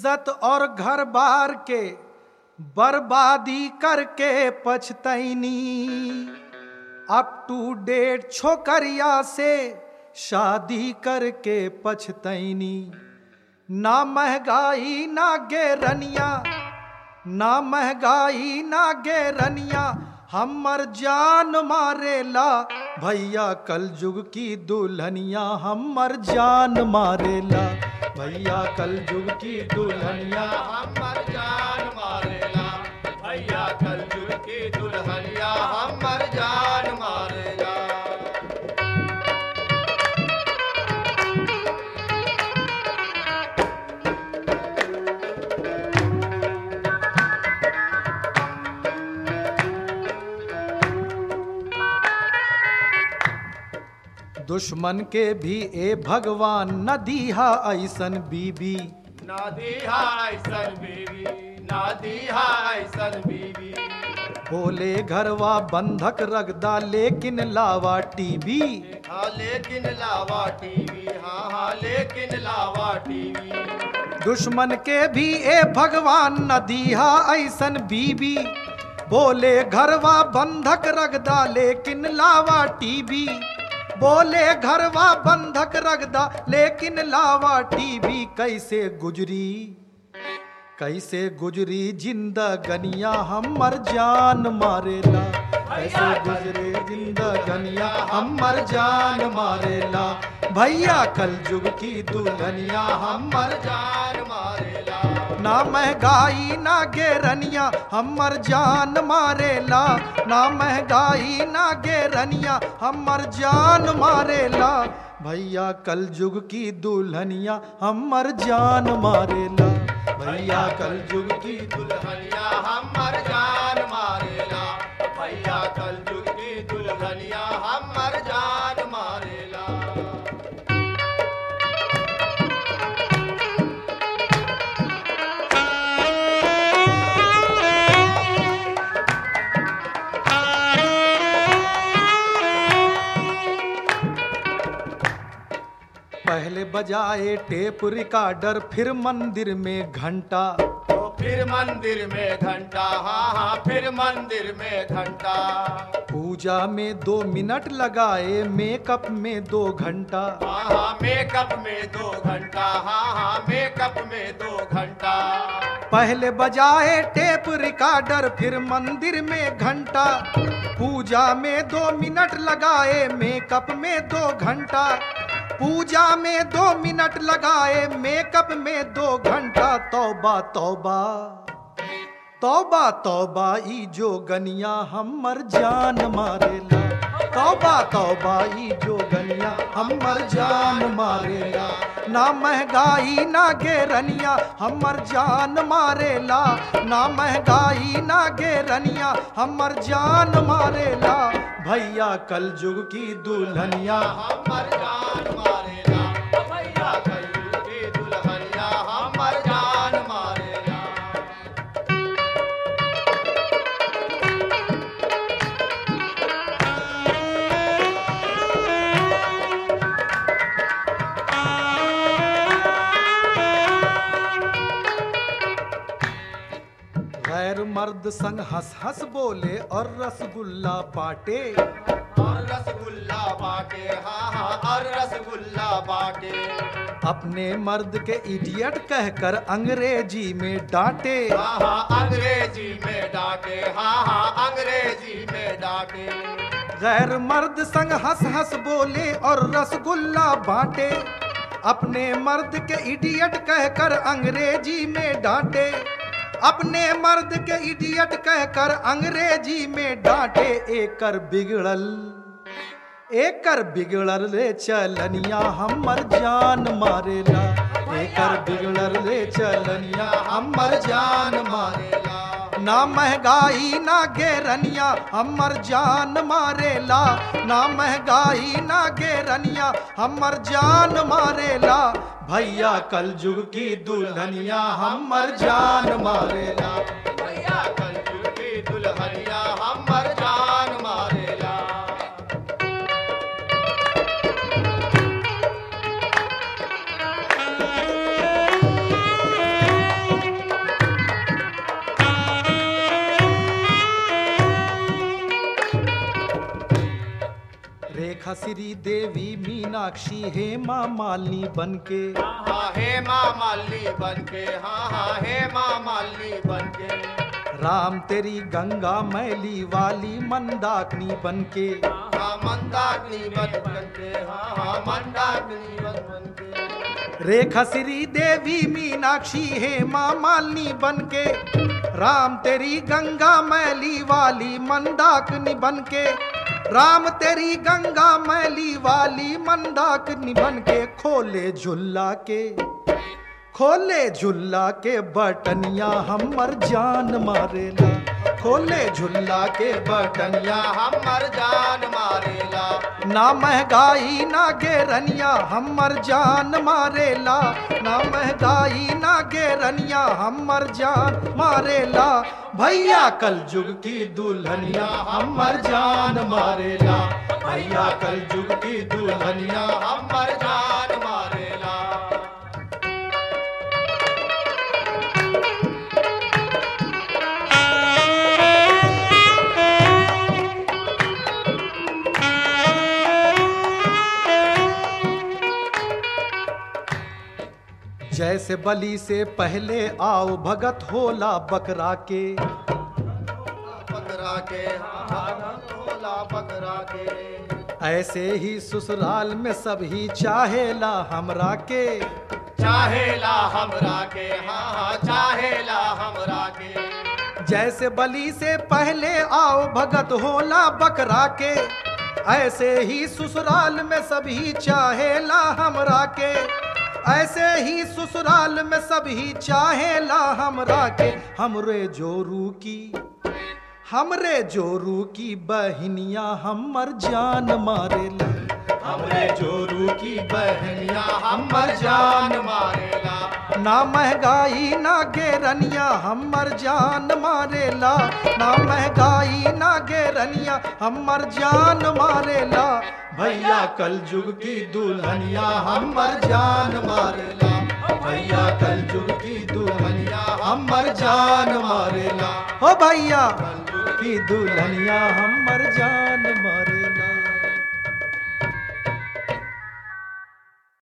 इज्जत और घर बार के बर्बादी करके पछतैनी अप टू डेट छोकरिया से शादी करके पछतैनी ना महंगाई ना गेरनिया ना महंगाई ना गेरनिया हमर जान मारेला भैया कल युग की दुल्हनिया हमर जान मारेला भैया कल युग की दुल्हनिया हमर जान मारेला भैया कल जुग की दुल्हनिया हमर जान मारेला दुश्मन के भी ए भगवान न दीहा ऐसन बीबी ना दीहा ऐसन बीवी ना दीहा ऐसन बीवी बोले घरवा बंधक रगदा लेकिन लावा टीवी हाँ लेकिन लावा टीवी हाँ हाँ लेकिन लावा टीवी दुश्मन के भी ए भगवान न दीहा ऐसन बीबी बोले घरवा बंधक रगदा लेकिन लावा टीवी बोले घरवा बंधक रगदा लेकिन लावा टीवी कैसे गुजरी कैसे गुजरी जिंदगनिया हमर जान मारेला कैसे गुजरे जिंदगनिया हमर जान मारेला भैया कल युग की दुल्हनिया हमर जान मारेला ना महंगाई ना गेरनिया हमर जान मारेला ना महंगाई ना गेरनिया हमर जान मारेला भैया कल युग की दुल्हनिया हमर जान मारेला भैया कल युग की दुल्हनिया हमर जान मारेला भैया कल जुग की दुल्हनिया हमर जान मारेला पहले बजाए टेप रिकॉर्डर फिर मंदिर में घंटा तो फिर मंदिर में घंटा हाँ हाँ फिर मंदिर में घंटा पूजा में दो मिनट लगाए मेकअप में दो घंटा हाँ हाँ मेकअप में दो घंटा हाँ हाँ मेकअप में दो घंटा पहले बजाए टेप रिकॉर्डर फिर मंदिर में घंटा पूजा में दो मिनट लगाए मेकअप में दो घंटा पूजा में दो मिनट लगाए मेकअप में दो घंटा तौबा तौबा तौबा तौबा ई जो गनिया हमर जान मारेला तौबा तौबा ई जो गनिया हमर जान मारेला ना महंगाई ना गेरनिया हमर जान मारेला ना महंगाई ना गेरनिया हमर जान मारेला भैया कल युग की दुल्हनिया हमर जान मारेला भैया कल जुग की दुल्हनिया हमर जान मारेला गैर मर्द संग हंस हंस बोले और रसगुल्ला बाटे और रसगुल्ला बाटे हाँ हाँ और रसगुल्ला बाटे अपने मर्द के इडियट कहकर अंग्रेजी में डांटे हाँ हाँ अंग्रेजी में डांटे हाँ हाँ अंग्रेजी में डांटे गैर मर्द संग हंस हंस बोले और रसगुल्ला बांटे अपने मर्द के इडियट कहकर अंग्रेजी में डांटे अपने मर्द के इडियट कहकर अंग्रेजी में डांटे एकर बिगड़ल एकर बिगड़ल रे चलनिया हमर जान मारेला एकर बिगड़ल रे चलनिया हमर जान मारेला ना महंगाई ना गेरनिया हमर जान मारेला ना महंगाई ना गेरनिया हमर जान मारेला भैया कल युग की दुल्हनिया हमर जान मारेला भैया कल जुग की दुल्हनिया हमर जान मारेला रेखा श्री देवी मीनाक्षी हेमा मालिनी बनके हाँ हे माँ माली बनके हाँ हाँ हे माँ माली बनके राम तेरी गंगा मैली वाली मंदाकिनी बनके हाँ मंदाकिनी बन बनके हाँ हाँ मंदाकिनी बन बनके रेखा श्री देवी मीनाक्षी हेमा मालिनी बनके राम तेरी गंगा मैली वाली मंदाकिनी बनके राम तेरी गंगा मैली वाली मंदाकिनी बनके खोले झुल्ला के खोले झुल्ला के बटनिया हमर जान मारेला खोले झुल्ला के बटनिया या हमर जान मारेला ना महंगाई ना गेरनिया हमर जान मारेला ना महंगाई ना गेरनिया हमर जान मारेला भैया कल जुग की दुल्हनिया हमर जान मारेला भैया कल जुग की दुल्हनिया या हमर जान मारेला जैसे बलि से पहले आओ भगत होला बकरा के बकरा के हाँ हाँ होला बकरा के ऐसे ही ससुराल में सब ही चाहेला हमरा के चाहेला हमरा के हाँ हाँ चाहेला हमरा के जैसे बलि से पहले आओ भगत होला बकरा के ऐसे ही ससुराल में सभी चाहेला हमरा के ऐसे ही ससुराल में सभी चाहेला हमरा के हमरे जोरू की हमरे जोरू की बहनिया हमर जान मारेला हमरे जोरू की बहनिया या हमर हमर जान जान मारेला ना महंगाई ना गेरनिया हमर जान मारेला ना महंगाई ना गेरनिया हमर जान मारेला भैया कल जुग की दुल्हनिया हमर जान मारेला भैया कल जुग की दुल्हनिया हमर जान मारेला हो भैया की दुल्हनिया हमर जान मारेला